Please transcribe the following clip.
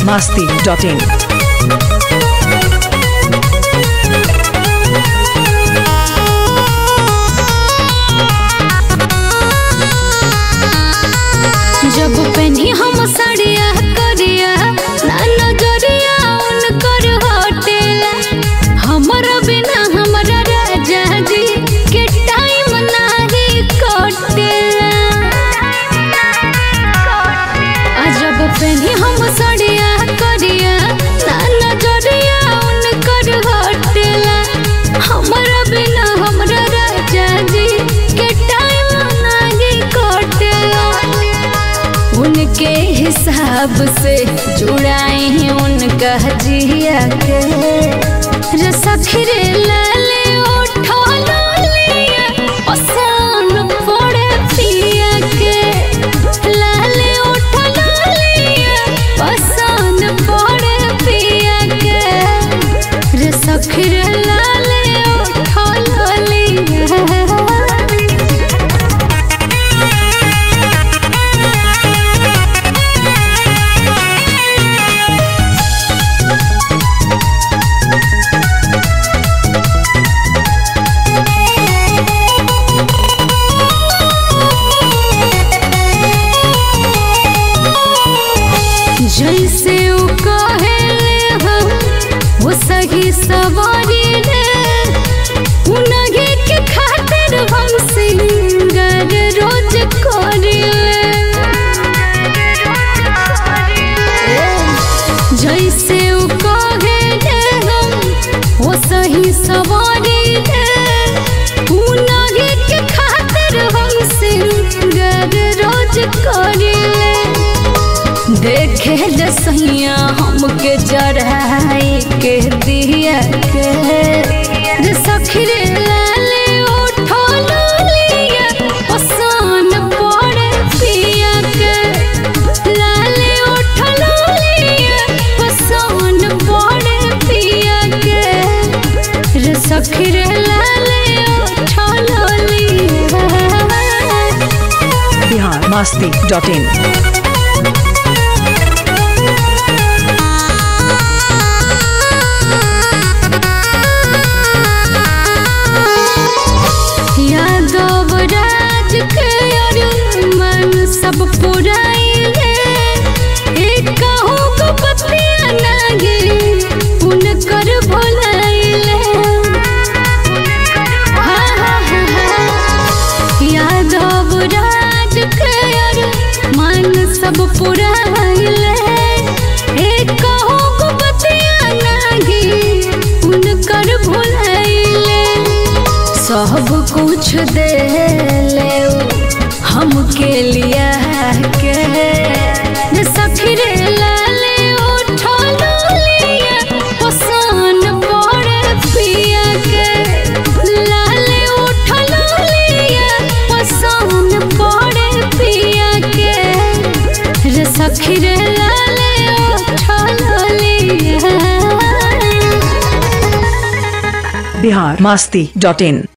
masti.in. जब पहनी हम साड़िया करिया ना नजरिया उनकर हटेला हमरा बिना हमरा राजा जी के टाइम नाही कटेला आ जब पहनी हम साड़िया करिया ना नजरिया उनकर हटेला हमरा बिना हमरा राजा जी के टाइम नाही कटेला उनके हिसाब से जुड़ाए हैं उनका जिया के रे सखरे लाले उठो लालिया पसंद पड़े पिया के लाले उठो लालिया पसंद पड़े पिया के रे सखरे लाले उठो लालिया जैसे उ कहेले हम वो सही सवारी ले उनगे के खातिर हम सिंगर रोज करिले जैसे उ कहेले हम वो सही सवारी ले उनगे के खातिर हम सिंगर रोज करिले देखे जसैया हमके जड़ाई के दिया के रे सखरे लाले उठो लालिया पसान पड़े पिया के लाले उठो लालिया पसान पड़े पिया के रे सखरे लाले उठो लालिया Bihar masti.in. यादव राज के अरमान सब पुराइले एक कहूँ को पतिया लागे उनकर भुलाइले हाँ, हाँ, हाँ, हाँ। यादव राज के अरमान सब पुराइले एक कहूँ को पतिया लागे उनकर भुलाइले सब कुछ दे ले हमके लिया के रे सखरे लाले उठो लालिया पसान पड़े पिया के लाले उठो लालिया पसान पड़े पिया के रे सखरे लाले उठो लालिया Bihar masti.in.